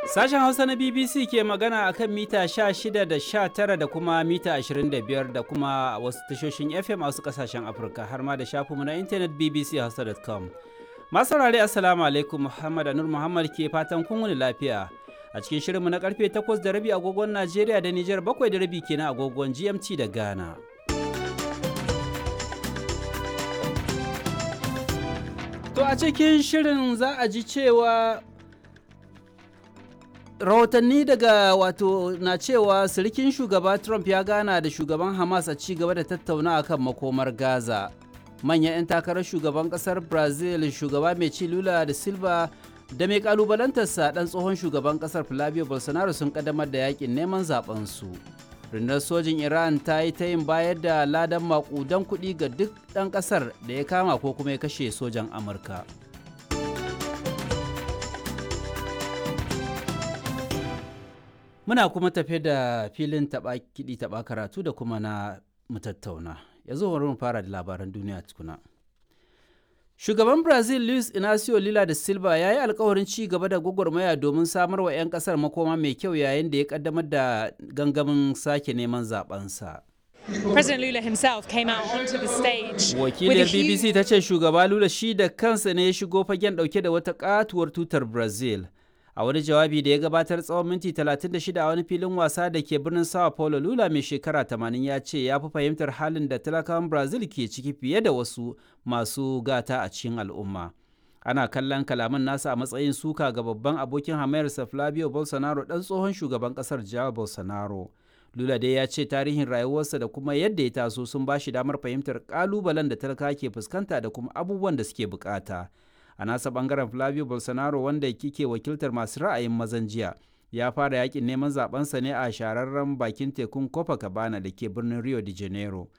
Sashen Hausa na BBC ke magana a kan mita 16 da 19 da kuma mita 25 da kuma wasu tashoshin FM a wasu kasashen Afirka har ma da shafinmu na intanet bbchausa.com. Masu saurare Assalamu alaikum Muhammad Anur Muhammad ke fatan kun wuni lafiya. A cikin shirinmu na karfe 8 da rabi agogon Najeriya da Nijar 7 da rabi kenan agogon GMT da Ghana. To a cikin shirin za a ji cewa rahotanni daga wato na cewa sirikin shugaba trump ya gana da shugaban hamas a ci gaba da tattauna kan makomar gaza manyan 'yan takarar shugaban kasar brazil shugaba mai ci lula da silva da mai kalubalantarsa dan tsohon shugaban kasar flavio bolsonaro sun kaddamar da yakin neman su rundunar sojin iran ta yi ta yin bayar da ladan makudan kuɗi ga duk ɗan ƙasar da ya kama ko kuma ya kashe sojan amurka Muna kuma tafe da filin taɓa kiɗi taɓa karatu da kuma na mutattauna. Yanzu bari mu fara da labaran duniya tukuna. Shugaban Brazil Luis Inacio Lula da Silva ya yi alkawarin ci gaba da gwagwarmaya domin samar wa 'yan kasar makoma mai kyau yayin da ya kaddamar da gangamin sake neman zabensa. President Lula himself came out onto the stage. Wakiliyar BBC ta ce shugaba Lula shi da kansa ne ya shigo fagen dauke da wata katuwar tutar Brazil. a wani jawabi da ya gabatar tsawon minti 36 a wani filin wasa da ke birnin sao paulo lula mai shekara 80 ya ce ya fi fahimtar halin da talakawan brazil ke ciki fiye da wasu masu gata a cikin al'umma ana kallon kalaman nasa a matsayin suka ga babban abokin hamayarsa flavio bolsonaro dan tsohon shugaban kasar jawa bolsonaro lula dai ya ce tarihin rayuwarsa da kuma yadda ya taso sun ba shi damar fahimtar kalubalen da talaka ke fuskanta da kuma abubuwan da suke bukata a nasa bangaren flavio bolsonaro wanda kike wakiltar masu ra'ayin mazan jiya ya fara yakin neman zabensa ne a shahararren bakin tekun copacabana da ke birnin rio de janeiro